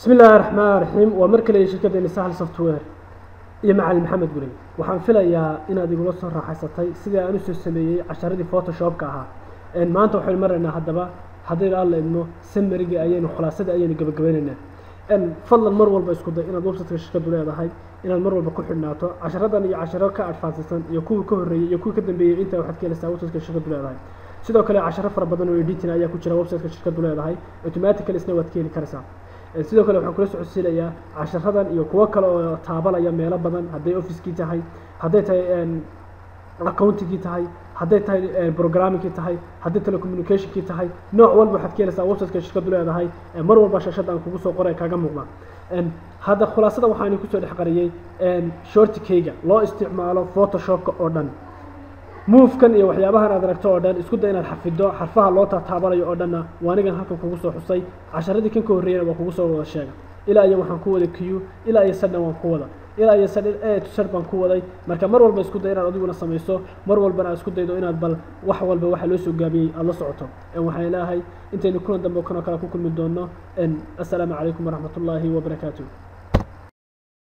bismi illaahi raxmaan raxiim waa mar kale shirkaddeeni sahal software iyo macalin maxamed gurey waxaan filayaa inaad igula soo raaxaysatay sidii aan usoo sameeyey casharadii photoshopka ahaa maanta waxaynu maraynaa haddaba haddaynu alla idmo samarigii ayaynu khulaasadii ayaynu gabagabaynaynaa fadlan mar walba isku day inaad websiteka shirkadu leedahay inaad mar walba ku xidhnaato casharadan iyo casharo ka adfaansisan iyo kuwii ka horreeyey iyo kuwii ka dambeeyey intaa waxaad ka helaysaa websiteka shirkadu leedahay sidoo kale casharo fara badan oo editing ayaa ku jira websiteka shirkadu leedahay automatically isna waad ka heli karaysaa sidoo kale waxaan kula socodsiinayaa casharadan iyo kuwo kale oo taabanaya meelo badan hadday officekii tahay hadday tahay accountingkii tahay hadday tahay programmingkii tahay hadday telecommunicationkii tahay nooc walba waxaad ka helaysaa websiteka shirkadu leedahay mar walba shashada aan kugu soo qoray kaaga muuqda hadda khulaasada waxaan kusoo dhex qariyey shortikeyga loo isticmaalo photoshopka oo dhan movekan iyo waxyaabahan aad aragto oo dhan isku day inaad xafido xarfaha loo taataabanayo oo dhanna waa anigan halkan kugu soo xusay casharadii kan ka horreeyana waa kugu soo wada sheega ilaa iyo waxaan ku wada q ilaa iyo sadhan waan ku wada ilaa iyo sadhan e to sad baan ku waday marka mar walba isku day inaad adiguna samayso mar walbana aad isku daydo inaad bal wax walba waxa loo soo gaabiyey aada la socoto waxaan ilaahay intaynu kulan dambe kanoo kale ku kulmi doono assalaamu calaykum waraxmat ullaahi wabarakaatu